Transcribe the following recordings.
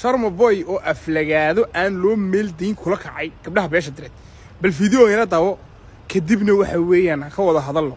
sharma boy oo aflagaado aan loo meeldayn kula kacay gabdhaha beesha direed bal fideogeena daawo kadibna waxa weeyaan ha ka wada hadalno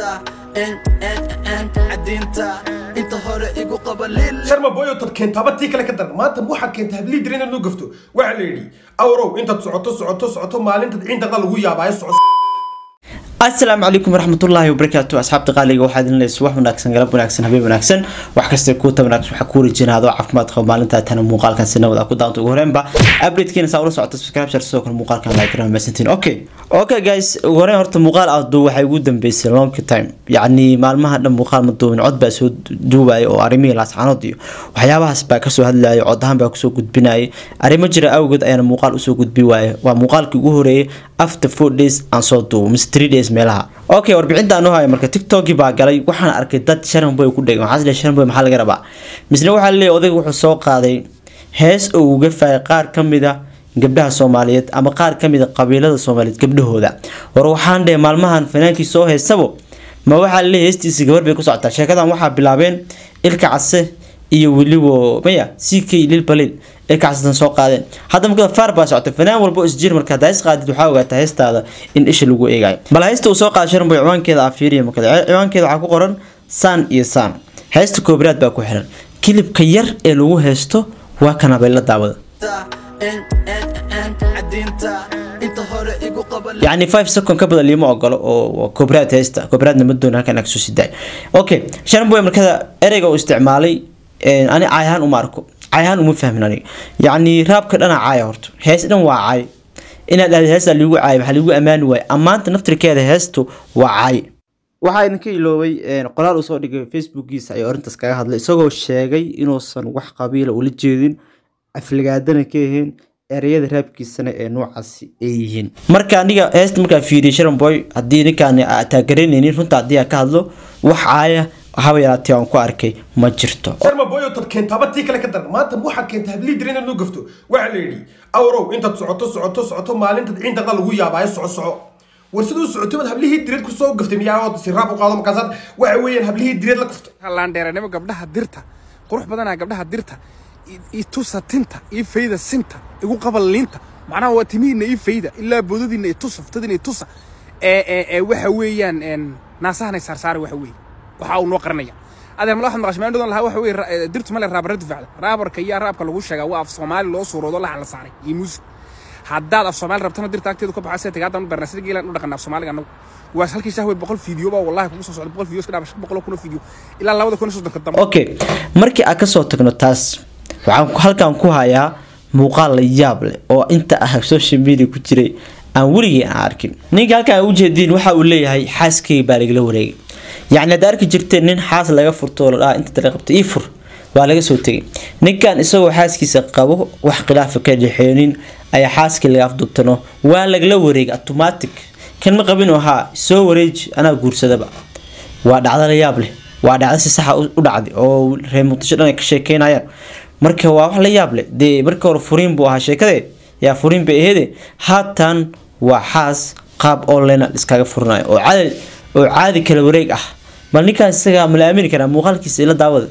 sharma boyo tad keentaaba tii kale ka daran maanta waxaad keenta hablii dirin inaad noo gafto waxaa la yidhi awrow intaad socoto socoto socoto maalintaad ciindaqda lagu yaabaayo soco asalaamu calaykum waraxmatullaahi wabarakaatu asxaabta qaaliga waxaad idin leys wax wanaagsan galab wanaagsan habeen wanaagsan wax kasta kuuta wanaagsan waxaa kuu rajeyna adoo caafimaad qaba maalintaa tana muuqaalkan si nabad ah ku daanta ugu horeenba updatekeena saa ula socota subscribe share sidoo kale muuqaalkan like gram mesantiin okay okay guys ugu horeen horta muuqaal aad duu waxay ugu dambeysay long time yacni maalmaha dhan muuqaal ma duubin cod baa soo duubaya oo arrimihii laascaanood iyo waxyaabahaas baa kasoo hadlayay cod ahaan baa kusoo gudbinayay arrimo jira awgeed ayaana muuqaal usoo gudbi waaya waa muuqaalkii ugu horeeyay after four days aan soo duubo mise three days meelaha okay warbixinta aan u hayo marka tiktokii baa galay waxaan arkay dad sharan boy ku dhegan waxaa sharan boy maxaa laga rabaa misna waxaa laleeyahay odayga wuxuu soo qaaday hees oo uga faayay qaar ka mid a gabdhaha soomaaliyeed ama qaar ka mid a qabiilada soomaaliyeed gabdhahooda war waxaan dheh maalmahan fanaankii soo heysabo ma waxaa laleeyahay heestiisii gabar bay ku socotaa sheekadan waxaa bilaabeen ilka case iyo weliba maya c k lil balil ilka casetan soo qaadeen hadda marka faar baa socotay fanaan walba isjir marka haddaa is qaadid waxaa ogaataa heestaada in isha lagu eegayo bal heesta uu soo qaaday sharanboy ciwaankeeda aa fiiriya marka ciwaankeeda waxaa ku qoran saan iyo saan heesta koobraad baa ku xiran kilibka yar ee lagu heesto waa kana bay la daawada yacni five second ka badan liima ogolo oo koobraad heesta koobraadna ma doon halkan agsoo sidaay okay sharanboy markada ereyga uu isticmaalay ani caay ahaan uma arko caay ahaan uma fahmin aniga yacni raabka dhana caaya horto hees dhan waa caay inaad dhahda heestaa liigu caay waxaa liigu ammaani waaye ammaanta naftirkeeda heestu waa caay waxaa idinka iloobay qoraal uu soo dhigay facebookiisa ayuu arrintaas kaga hadlay isagoo sheegay inuusan wax qabiila ula jeedin aflagaadana ka ahayn ereyada raabkiisana ee noocaasi ay yihiin marka aniga heesta markaa fiiriyay sharanboy haddii ninkaan taageranaynin runta haddii aan ka hadlo wax caaya haba yaraatee aan ku arkay ma jirto sharma boyo tad keentaaba tii kale ka daran maanta waxaad keenta hablii dirin inaad noo gafto waxaa la yidhi awrow intaad socoto socoto socoto maalintaad ciindaqda lagu yaabaayo soco soco war siduu socotay baad hablihii direed kusoo gaftay miyaa si raab u qaado markaasaad waxa weeyaan hablihii direed la gaftay laandheeranimo gabdhaha dirta qurux badanaa gabdhaha dirta i tusa tinta ii fayda sinta igu qabal liinta macnaha waa timihiina ii fayda ilaa boodadiina i tusa ftadiina i tusa ee waxa weeyaan naasahanay saarsaara waxa weeye waxa uu noo qaranaya adeer mala waxaad maqashay maandhodan lahaa waxa weeye dirtu male raabarra difacda raabarka iyo raabka lagu sheegaa waa af soomaali loo suuroodo laxan la saaray iyo muusig haddaad af soomaali rabtana dirta agteedu ka baxaa sida tagaadan u barnaa sida geelan u dhaqanaa af soomaaliga annagu waa halkii shahwe boqol fiideo baa wallahi kugu soo socda boqol fiideo iska dhaaba shan boqol kun oo fiideo ilaa labada kun iyo soddonka dambe okay markii aad kasoo tagno taas waxaan halkan ku hayaa muuqaal la yaab leh oo inta ah social media ku jiray aan weligii aan arkin ninka halkan aan ujeediin waxa uu leeyahay xaaskayga baa lagala wareegay yacni hadda arki jirteen nin xaas laga furto la dhaha inta dala qabta ii fur waa laga soo tegay ninkan isagoo xaaskiisa qabo wax khilaafa ka dhexeenin ayaa xaaskii laga afdubtano waa lagala wareegay automatic kan ma qabin oo haa soo wareeji anaa guursadaba waa dhacdo la yaab leh waa dhacdo si saxa u dhacday oo reer muqdisho dhan ay ka sheekeynayaan marka waa wax la yaab leh dee marka hore furiin buu ahaa sheekadee yaa furiin bay aheede haatan waa xaas qaab online iskaga furinayo oo caadi oo caadi kala wareeg ah bal ninkaan isaga ma la aamini karaa muuqaalkiisa ila daawada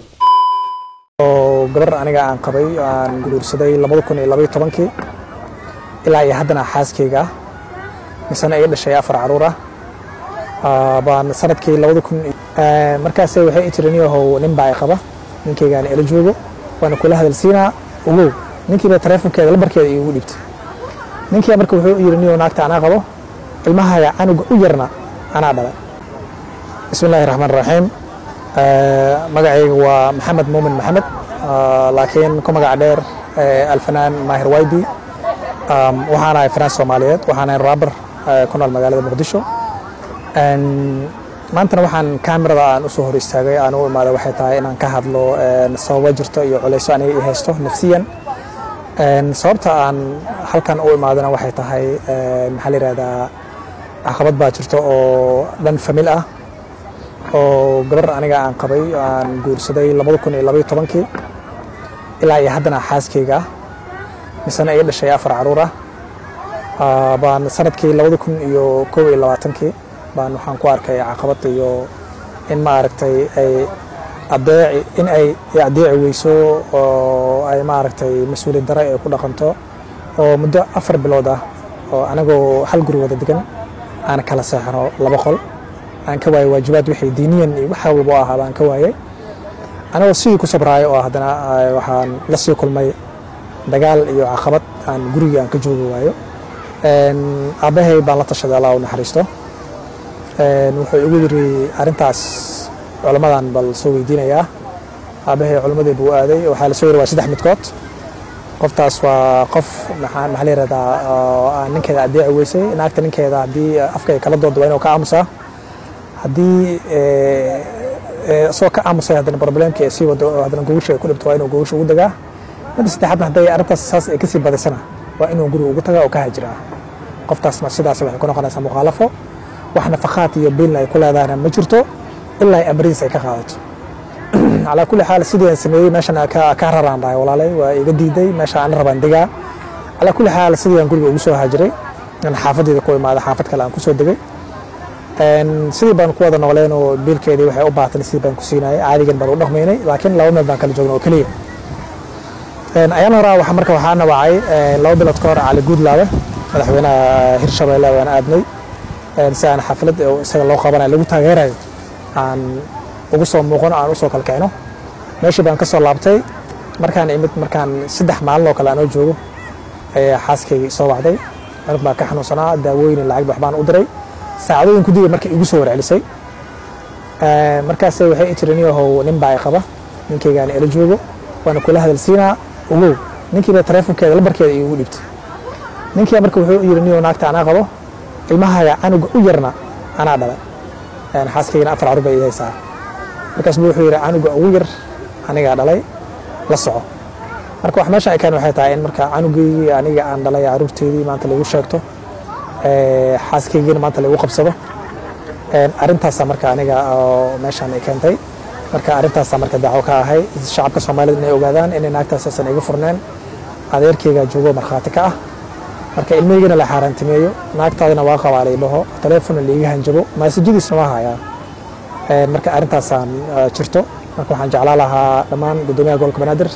oo gabar aniga aan qabay aan guursaday labada kun iyo labaiyo tobankii ilaa iyo haddana xaaskayga ah misena iga dhashay afar caruur ah baan sanadkii labada kun markaas waxay i tiri niyahow nin baa i qaba ninkaygaan ila joogo waana kula hadalsiinaa ogow ninkiiba taleefonkeeda lambarkeeda iigu dhibtay ninkii marka wuxuu yidhi niyow naagta anaa qabo ilmahaga canuga u yarna anaa dhalay bismi illaahi raxmaan raxiim magacayga waa maxamed muumin maxamed laakiin ku magac dheer alfanaan maahir waydi waxaan ahay fanaan soomaaliyeed waxaan ahay raabar ku nool magaalada muqdisho maantana waxaan kaamirada aan usoo hor istaagay aan u imaada waxay tahay inaan ka hadlo sababo jirto iyo culeyso aniga i haysto nafsiyan sababta aan halkan u imaadana waxay tahay maxaa la yihahdaa caqabad baa jirto oo dhan famil ah oo gabar aniga aan qabay aan guursaday labada kun iyo labaiyo tobankii ilaa iyo haddana xaaskayga ah misena iga dhashay afar caruur ah baan sanadkii labada kun iyo kow iyo labaatankii baan waxaan ku arkay caqabad iyo in ma aragtay ay adeeci in ay adeeci weyso oo ay maaragtay mas-uuliyad dare ay ku dhaqanto oo muddo afar bilood ah oo anagoo hal guri wada degan aan kala seexano laba qol aan ka waayay waajibaad wixii diiniyan iyo waxa walba oo ahaaba aan ka waayay anagoo sidii ku sabraayo oo haddana waxaan la sii kulmay dagaal iyo caqabad aan gurigii aan ka joogi waayo aabbahay baan la tashaday allah u naxariisto wuxuu igu yiri arrintaas culammadan bal soo weydiinayaa aabbahay culammadii buu aaday waxaa la soo yiri waa saddex midkood qoftaas waa qof maxaa maxaa la yirahdaa aan ninkeeda adeeci weysay naagta ninkeeda haddii afka ay kala doodo waa inuu ka aamusaa haddii isagoo ka aamusay haddana problemkii ay sii wado oo haddana gogosha ay ku dhibto waa inuu gogosha ugu dagaa midda saddexaadna hadday arrintaas saas ay kasii badisana waa inuu guriga ugu tagaa oo ka hajiraa qoftaasna sidaas waxay ku noqonaysaa mukhaalafo wax nafaqaad iyo biilna ay ku leedahayna ma jirto ilaa ay amrihiis ay ka qaadato calaa kulli xaal sidii aan sameeyey meeshan ka raraan dhahay walaalay waa iga diiday meesha aan rabaan degaa calaa kulli xaal sidii aan guriga ugu soo haajiray aan xaafadeeda ku imaada xaafad kale aan kusoo degay sidii baan ku wada nooleen oo biilkeedii waxay u baahatan sidii baan ku siinayay caadigan baan u dhaqmaynay laakiin laba meel baan kala joogna oo keliya ayaan horaa waxa marka waxaa nawacay laba bilood ka hor cali guudlaabe madaxweynaha hirshabeelle waan aadnay si aan xaflad isaga loo qabanayo lagu taageerayo aan ugu soo muuqano aan usoo kalkicino meeshii baan ka soo laabtay markaan imid markaan saddex maalin oo kale aanoo joogo ayaa xaaskaygii soo wacday anug baa ka xanuunsanaa daawooyin lacag waxbaan u diray saacadooyin ku digay markay igu soo warcelisay markaase waxay tiri niyahow nin baa i qaba ninkaygaan ila joogo waana kula hadalsiinaa ogow ninkiiba taleefonkeeda lambarkeeda iigu dhibtay ninkii marka wuxuu yiri niyow naagta anaa qabo ilmahaga canuga u yarna anaa dhalay xaaskaygana afar carur bay ii haysaa markaas buu wuxuu yidhi canuga ugu yar anigaa dhalay la soco marka wax meesha ay keen waxay tahay in marka canugaygii aniga aan dhalay caruurteedii maanta lagu sheegto xaaskaygiina maanta lagu qabsado arrintaasa marka aniga meeshaan ay keentay marka arrintaasa marka dacwo ka ahay shacabka soomaalida inay ogaadaan inay naagtaasaysan iga furneen adeerkayga joogo markhaati ka ah marka ilmaygana la xaaraantimeeyo naagtaadina waa qabaa laydhaho taleefonna laiga hanjabo maasajadiisna waa hayaa marka arrintaasaan jirto marka waxaan jeclaa lahaa dhammaan guddoomiyaha gobolka banaadir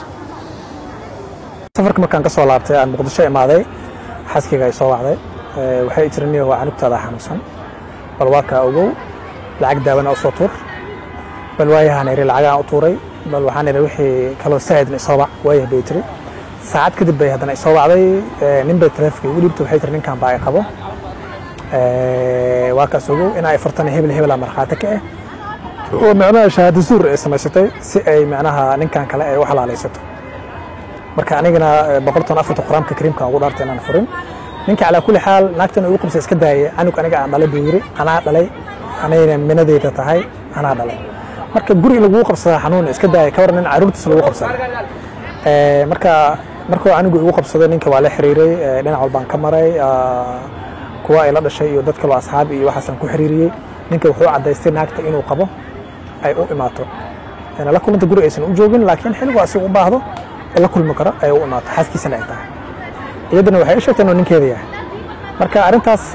safarka markaan ka soo laabtay aan muqdisho imaaday xaaskayga ay soo wacday waxay tiri niyo waa canugtaada xanuunsan bal waa kaa ogow lacag daawena u soo tuur bal waayahaan iri lacagaan u tuuray bal waxaan iri wixii kaloo saa'idna isoo bac waayah bay tiri saacad kadib bay haddana isoo wacday nin bay taleefonka igu dhiibtay waxay tiri ninkan baa i qabo waa kaas ogow in ay furtana hebel hebela markhaati ka ah oo micnaha shahaado suur ay samaysatay si ay micnaha ninkan kale ay u xalaalaysato marka anigana boqolton afarta quraamka kariimka ugu dhaartay inaan furin ninka calaa kulli xaal naagtan ugu qabsay iska daayay canug aniga aan dhalay buu yiri anaa dhalay anayna minadeyda tahay anaa dhalay marka guri in laguu qabsadaa xanuun iska daayay ka waran in caruurtiisa lagu qabsada marka markuu canugu igu qabsaday ninka waa la xiriiray dhinac walbaan ka maray kuwa ay la dhashay iyo dad kaloo asxaab iyo waxaasaan ku xiriiriyey ninka wuxuu cadaystay naagta inuu qabo ay u imaato la kulanta guri aysan u joogin laakiin xilligu asiga u baahdo la kulmi karo ay u imaato xaaskiisana ay tahay iyadana waxay u sheegteen oo ninkeeda yahay marka arrintaas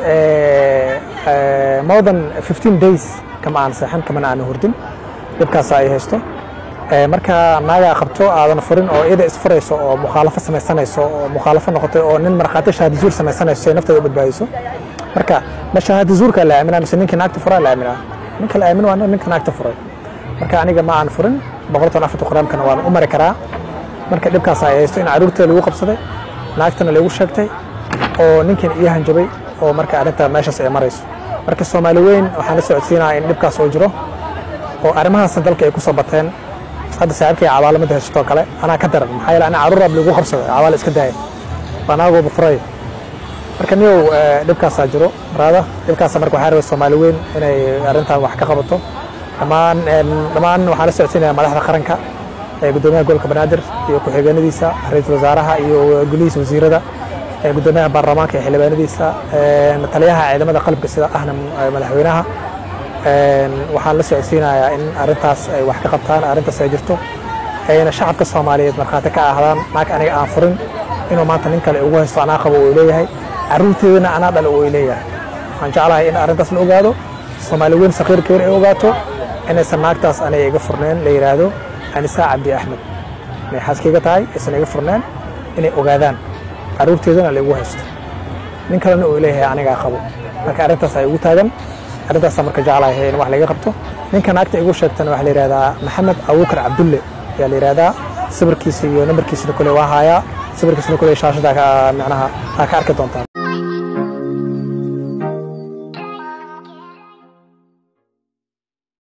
more than 15 days kama aan seexan kamana aan hurdin dhibkaas ay haysto marka naagaa qabto aadan furin oo iyada isfurayso oo mukhaalafo samaysanayso oo mukhaalafo noqotay oo nin markhaati shahaadi zuur samaysanayso si ay nafteeda u badbaadiso marka ma shahaadi zuurka la aaminaa mise ninka naagta furaa la aaminaa ninka la aamin waa ninka naagta furay marka aniga ma aan furin boqoltan afarta quraamkana waan u mari karaa marka dhibkaas ay haysto in caruurteeda lagu qabsaday naagtana lagu sheegtay oo ninkan iyo hanjabay oo marka arrinta meeshaas ay marayso marka soomaali weyn waxaan la socodsiinayaa in dhibkaas oo jiro oo arrimahaasna dalka ay ku soo bateen hadda saaxiibkay cabaalo mid haysatoo kale anaa ka daran maxaa yeele ana caruur raab lagu qabsaday cabaalo iska daaya waa naagooba furay marka niyow dhibkaasaa jiro raada dhibkaasa marka waxaa rabay soomaali weyn inay arrintan wax ka qabato dhammaan dhammaan waxaan la socodsiinayaa madaxda qaranka gudoomiyaha gobolka banaadir iyo ku-xigeenadiisa ra-iisul wasaaraha iyo golihiisa wasiirada gudoomiyaha baarlamaanka iyo xildhibaanadiisa taliyaha ciidamada qalabka sida ahna madaxweynaha waxaan la socodsiinayaa in arrintaas ay wax ka qabtaan arrintaas ay jirto ayna shacabka soomaaliyeed markhaati ka ahdaan naag aniga aan furin inuu maanta nin kale ugu haysto anaa qabo uu leeyahay caruurteedana anaa dhale uu leeyahay waxaan jeclahay in arrintaas la ogaado soomaali weyn saqiir keer ay ogaato inaysan naagtaas aniga iga furneen la yidhaahdo anisaa cabdi axmed inay xaaskayga tahay aysan iga furneen inay ogaadaan carruurteedana laigu haysto nin kalena uu leeyahay anigaa qabo marka arrintaas ay ugu taagan arrintaasa marka jeclahay in wax laga qabto ninka naagta igu sheegtana waxaa la yidhahdaa maxamed abuukar cabdulle ayaa la yidhahdaa sawirkiisa iyo nambarkiisana kule waa haayaa sawirkiisana kule shaashada macnaha aa ka arki doontaan